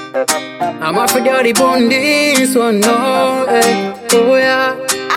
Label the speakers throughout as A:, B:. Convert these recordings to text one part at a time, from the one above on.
A: I'm off for dirty bone this one, no, eh, oh yeah.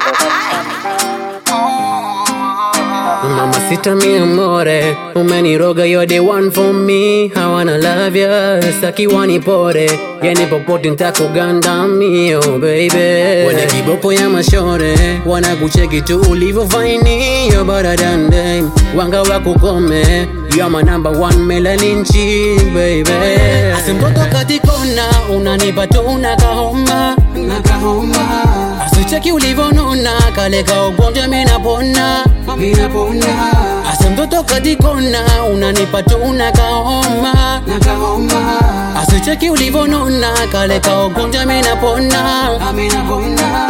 A: Mama sita mi amore, umeniroga you're the one for me. I wanna love ya, saki wanipore, yani popote nitakuganda mi, oh baby. Wana kiboko ya mashore, wanakucheki tu ulivyofaini, you're better than them. Wanga wakukome, you're my number one melanin chick, baby. Asimtoto katikona, unanipa tu unakahoma, unakahoma. Asicheki ulivyonona, kale ka ugonjwa minapona, minapona. Asa mtoto katikona, unanipa tu unakahoma, nakahoma. Asicheki ulivyonona, kale ka ugonjwa minapona, minapona.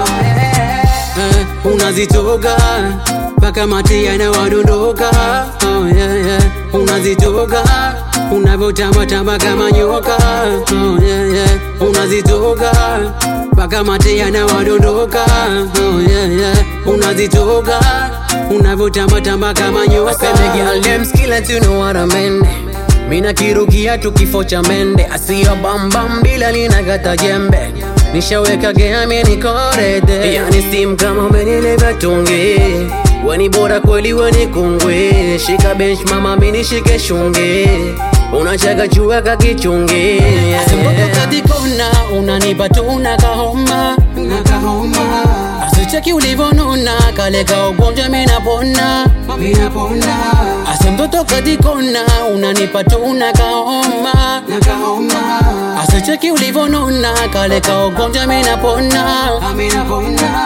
A: Eh, unazitoga mpaka mate yanawadondoka oh, yeah, yeah. unazitoga unavyotambatamba kama nyoka oh, yeah, yeah. unazitoga mpaka mate yanawadondoka oh, yeah, yeah. unazitoga unavyotambatamba kama nyoka you know what I mean. Mina kirugia tu kifo cha mende asiyo bambam bila linagata jembe nishaweka geami nikorede yani sim kama umenileva tungi weni bora kweli weni kungwe shika bench mama mini shike shungi unachaga chua kakichungi asimboto katikona unanipa tu unakahoma unakahoma asicheki ulivyonona kale ka ugonjwa minapona minapona asimtoto katikona unanipa tu unakahoma nakahoma asicheki ulivyonona kale ka ugonjwa minapona minapona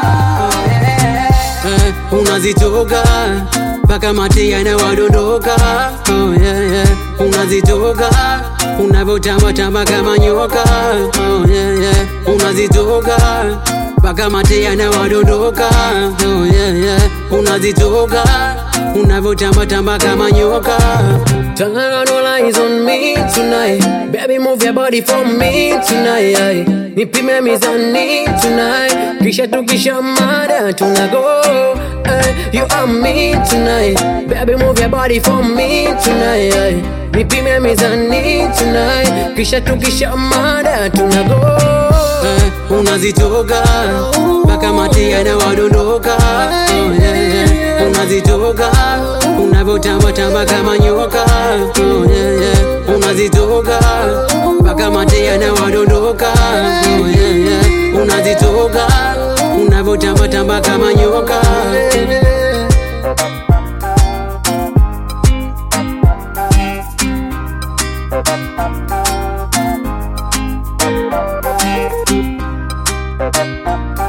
A: eh, unazitoga mpaka mate yanawadondoka oh, yeah, yeah. unazitoga unavyotambatamba kama nyoka oh, yeah, yeah. unazitoga mpaka mate yanawadondoka oh, yeah, yeah. unazitoga unavyotambatamba kama nyoka Turn around, all eyes on me tonight. Baby, move your body for me tonight. aye. Nipime mizani tonight. Kisha tukisha mada tunago. aye. You are me tonight. Baby, move your body for me tonight. aye. Nipime mizani tonight. Kisha tukisha mada tunago. Eh, unazitoga mpaka mate yanawadondoka oh, yeah, yeah. unazitoga unavyotambatamba kama nyoka oh, yeah, yeah. unazitoga mpaka mate yanawadondoka oh, yeah, yeah. unazitoga unavyotambatamba kama nyoka
B: Thank you.